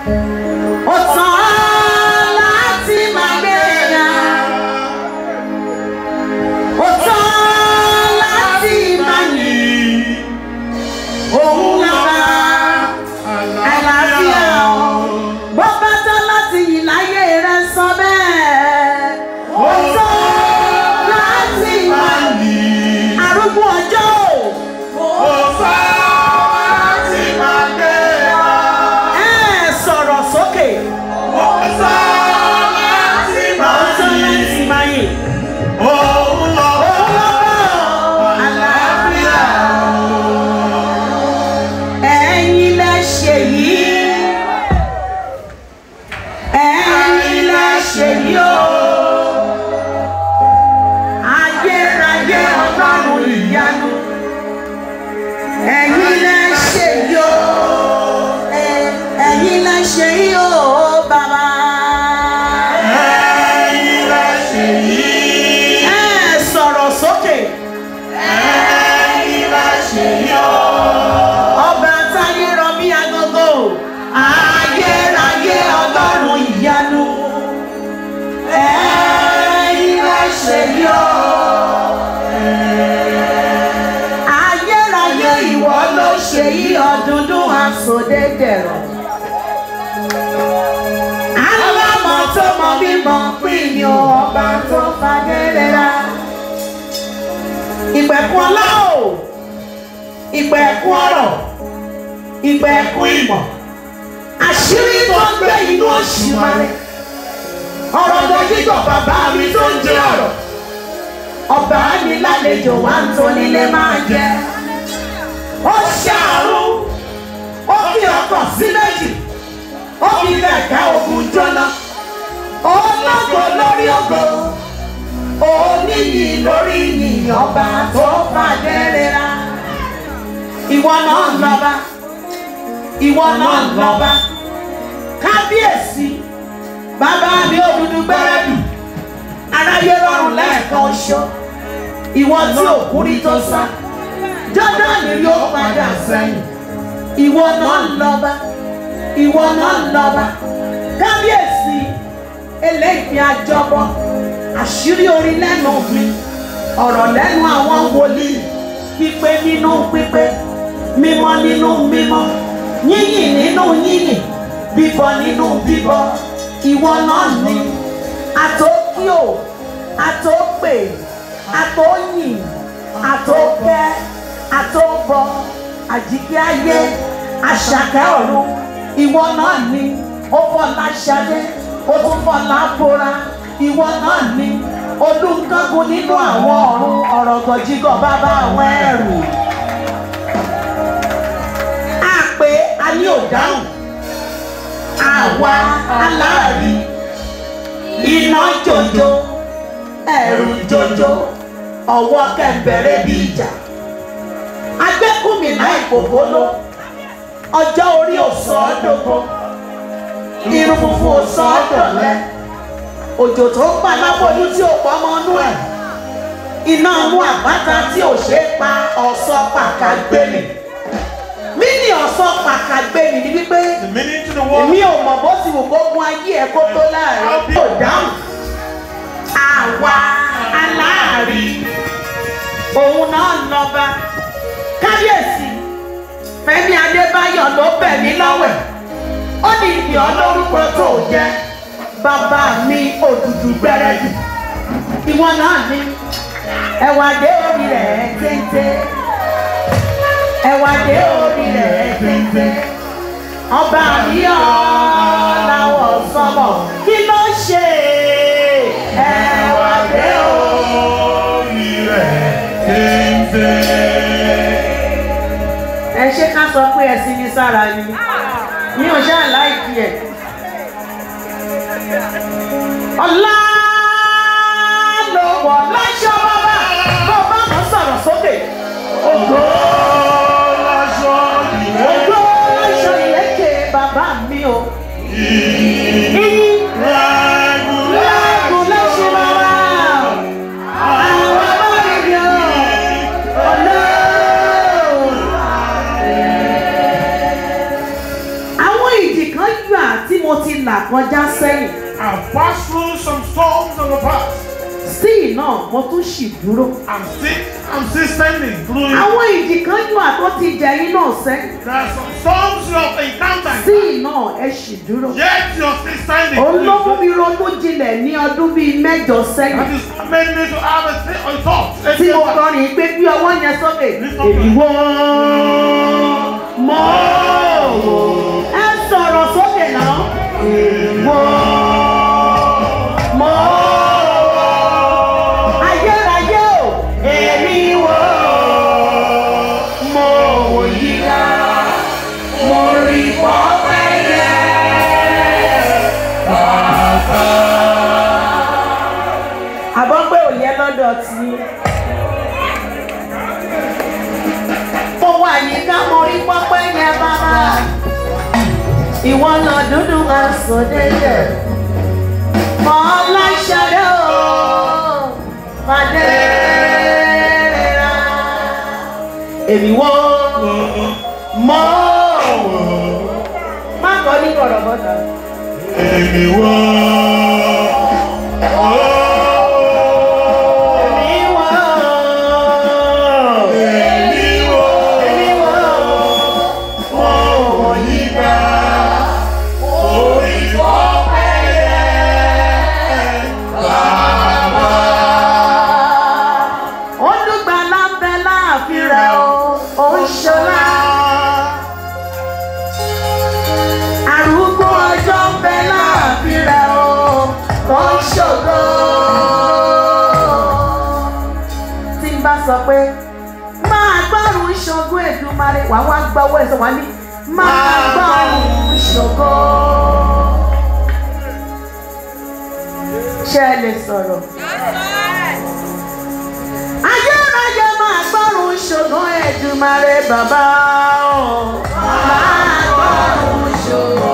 Ó tán láti máa gbéga. Ó tán láti máa yìn. Òun lára àlàáfíà o. Bó bá tán láti yìn láyé rẹ̀ sọ bẹ́ẹ̀. Ó tán láti máa yìn. Arúgbó ọjọ́ o. Ẹ sọ̀rọ̀ sókè. Ó tán láti máa yìn. Òun lọ́wọ́ àlàáfíà ẹ̀yin lẹ ṣe yìí ẹ̀yin lẹ ṣe yìí o ayérayé ọlọ́run ìyanu ẹ̀yin lẹ ṣe yìí o ẹ̀- ẹ̀yin lẹ ṣe yìí o bàbá ẹ sọ̀rọ̀ sókè ọba táyé rọ bí agogo ayérayé ọlọ́run ìyanu ẹ̀yin lẹ ṣe yọ. ayérayé ìwọ ló ṣe yí ọdúndún àsọdé dẹ̀rọ̀. alámọ̀ tó mọ mímọ pín ní ọba tó fagẹ́rẹ́ra. ìpẹ̀kun ọlá o ìpẹ̀kun ọ̀rọ̀ ìpẹ̀kun ìmọ̀ àṣírí tó ń gbé inú òṣìmọ́lẹ̀ ọ̀rọ̀ lójútọ̀ bàbá mi tó ń jẹ́ ọ̀rọ̀ ọba mi lálejò wá ń tó nílé máa jẹ ó ṣàrùn ó fi ọkọ̀ sí méjì ó fi kẹ̀kẹ́ ogun jóná ológo lórí ògo oníyì lórí yìnyín ọba tó fàdé rira ìwọ náà ń lọ́ba ìwọ náà ń lọ́ba kábíyèsí bàbá mi òdúdú gbẹ́rẹ́bì aráyé rọrùn lẹ́ẹ̀kan oṣù ìwọ tí òkúri tó sá jọ́dánì yóò padà sẹ́yìn ìwọ náà ń lọ́ba ìwọ náà ń lọ́ba kábíyèsí eléyìí àjọbọ àṣírí orin lẹ́nu mi ọ̀rọ̀ lẹ́nu àwọn wòlíì pípé nínú pípé mímọ́ nínú mímọ́ yíyìn nínú yíyìn bíbọ nínú bíbọ ìwọ náà ni àtókíò àtópè àtóyìn àtókẹ́ àtóbọ àjíkẹ́ ayé àṣàkẹ́ ọ̀run ìwọ náà ni ó fọlá ṣadé ó tún fọlá bora ìwọ náà ni olùkọ́gun nínú àwọn ọ̀run ọ̀rọ̀ gọ̀jígọ̀ bàbá àwọn ẹrù àpè a ní òdáhùn àwa aláàrí iná jòjò ẹ̀rù jòjò ọwọ́ kẹ̀mbẹ̀rẹ̀ bí ìjà agbẹ́kùnmí náà ìkòkòló ọjọ́ orí òsọ ọdọgbọ irun funfun òsọ ọdọlẹ òjò tó ń pa lábọ́lú tí ò pọ́ mọ́ nú ẹ̀ iná mú àpáta tí ò ṣe é pa ọ̀sọ́ pàkàgbẹ́mì mí ní ọ̀sọ́ pàkàgbẹ́mì ni wípé The meaning to the word èmi ò mọ̀ bó ti wù kó gun ayé ẹ̀ kó tó láàrin kò dáhùn àwa aláàrí òun náà lọ́ba kábíyèsí fẹ́mi adébáyọ̀ ló bẹ̀ mí lọ́wẹ̀ ó ní ìdí ọlọ́rùkọ tó jẹ́ bàbá mi òdùdù gbẹrẹdù ìwọ náà ní ẹwà dé orí rẹ̀ téńté ẹwà dé orí rẹ̀ téńté ọba àríyá làwọ̀ sọmọ kí ló ṣe ẹwà dé orí rẹ̀ téńté. ẹ ṣe ká sọ pé ẹ sí ní sára ni mi ò ṣáà láìkí ẹ. ọ̀la ló wọ̀ láṣọ bàbá bó bá mọ̀ sọ̀rọ̀ sókè. ògbó Láṣọ ìrẹ́ ògbó láṣọ ìlẹ́kẹ̀ bàbá mi o. Iyì lágùn lẹ́kùn láṣọ bàbá. Àwọn bàbá mi ni o. Ọ̀la. àwọn ìdì kan yọ là kọjá sẹ́yìn I've passed through some storms in the past. sí náà mo tún ṣì dúró. I'm still, I'm still standing through it. àwọn ìjì kan yóò àtọ́ ti jẹ yín náà sẹ́yìn There are some storms you have encountered. sí náà ẹ ṣì dúró. Yet you're still standing. òun ló mú That mi ronú jinlẹ̀ ní ọdún bíi mẹ́jọ sẹ́yìn is what made me to have a, th- a thought. A tí mo thought. kọrin pé bí ọwọ́ yẹn sókè. èmi wò mọ́ ẹ sọ̀rọ̀ sókè náà. èmi wò mọ́ ayérayé o. èmi wò mọ́ òyìnbá mo rí pọ́pẹ́ àbọ̀ pé òye lọ́dọ̀ tí mo wà yíká mo rí pọ́pẹ́ yẹn bàbá ìwọ lọ dúdú máa sọ dédé mọ ọláṣadé o pàdé rà èmi wò mọ́ má kọ́ ní kọ̀rọ̀bọ̀tà. Èmi wò. èmi wò Èmi wò. èmi wò. Òyìnbá. Orí ọ̀pẹ yẹn. Bàbá. ó dùgbà lábẹ́ láàfin rẹ̀ o ó ń ṣọlá arúgbó ọjọ́ ń bẹ láàfin rẹ̀ o ó ń ṣògo tí n bá sọ pé máa gbọ́rùn ṣògo Èdùmàrè wàá wá gbọ́ owó ẹ̀sọ́ wá ní máa gbọ́rùn ṣògo ṣé ẹ lè sọ̀rọ̀. ayérayé máa gbọ́rùn ṣògo Èdùmàrè bàbá o máa gbọ́rùn ṣògo.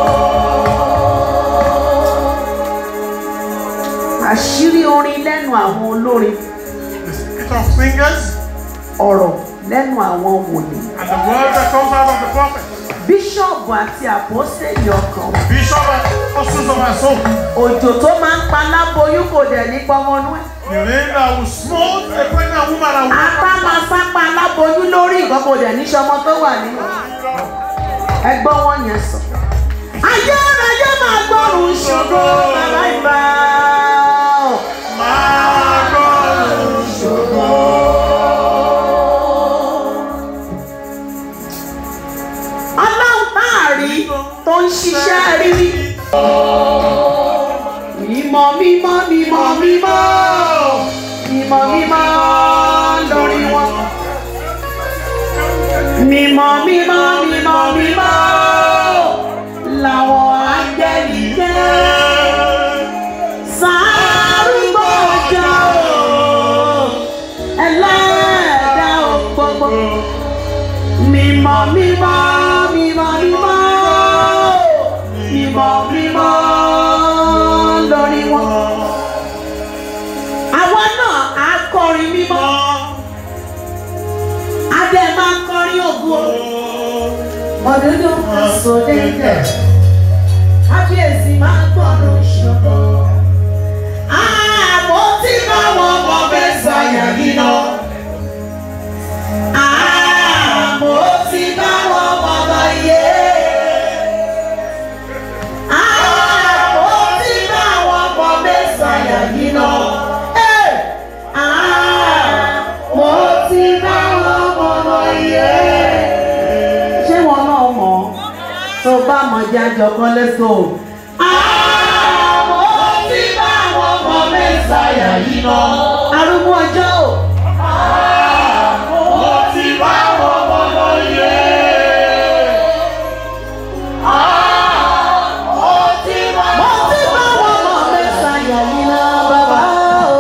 àṣírí orin lẹ́nu àwọn olórin The spirit of singers ọ̀rọ̀ lẹ́nu àwọn wòlíì and the word that comes out of the prophet. bíṣọ̀bù àti àpọ́sẹ̀lì ọkàn Bishop and apostles of our soul. òjò tó máa ń pa láboyún kò dẹ̀ ní pọmọnú ẹ̀ The rain that will smote a pregnant woman and apá máa sápá láboyún lórí nǹkan kò dẹ̀ ní sọmọ tó wà nínú ẹgbọ́n wọn yẹn sọ. ayérayé máa gbọ́rùn ṣògo bàbá ìbá o. máa gbọ́rùn ọlọ́run táàrí tó ń ṣiṣẹ́ rírí. mímọ́ mímọ́ mímọ́ mímọ́ mímọ́ mímọ́ lórí wọn. mímọ́ mímọ́ mímọ́ mímọ́ làwọn áńgẹ́lì jẹ́. sárúgbó ọjà o ẹlẹ́dàá o gbogbo. mímọ́ mímọ́ mímọ́ mímọ́ mímọ́ mímọ́ lórí wọn. àwa náà á kọrin mímọ́ á dẹ̀ máa kọrin ògo. ọ̀dọ́dọ́ máa sọ déédéé kábíyèsí máa gbọ́dọ̀ ṣọ̀kọ́. àmọ́ tí báwọn ọmọ bẹ́ẹ̀ sàyà yìí náà. àmọ́ tí báwọn ọmọ bá yé. àmọ́ tí báwọn ọmọ bẹ́ẹ̀ sàyà yìí náà. Ẹ̀! àmọ́ tí báwọn ọmọ bá yé. ṣé wọn náà mọ̀ ọ́? tó bá mọ̀ jẹ́ àjọkọ́ lẹ́sọ̀ o. àmọ́ tí báwọn ọmọ mẹ́sàáyà yìí lọ. arúgbó ọjọ́ o. Mo ti bá wọn mọ lọ yẹ. mo ti báwọn ọmọ mẹ́sàáyà yìí lọ bàbá o.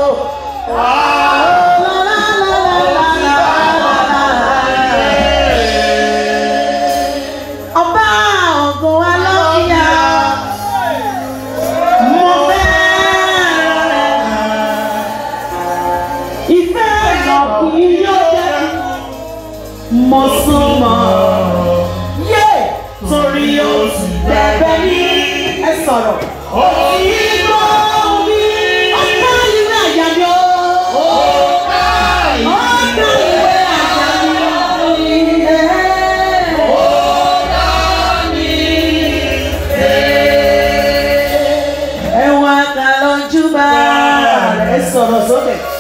ọba ògo alọ́kìyà mo fẹ́ rẹ̀. ìfẹ́ sọ̀rọ̀. Ìgbò mi. Ọ̀ká ìwé àyà mi o. Ọ̀ká ìwé àyà mi o. Ẹ̀wọ̀n àkàlọ́jú bá rẹ̀ sọ̀rọ̀ sókè.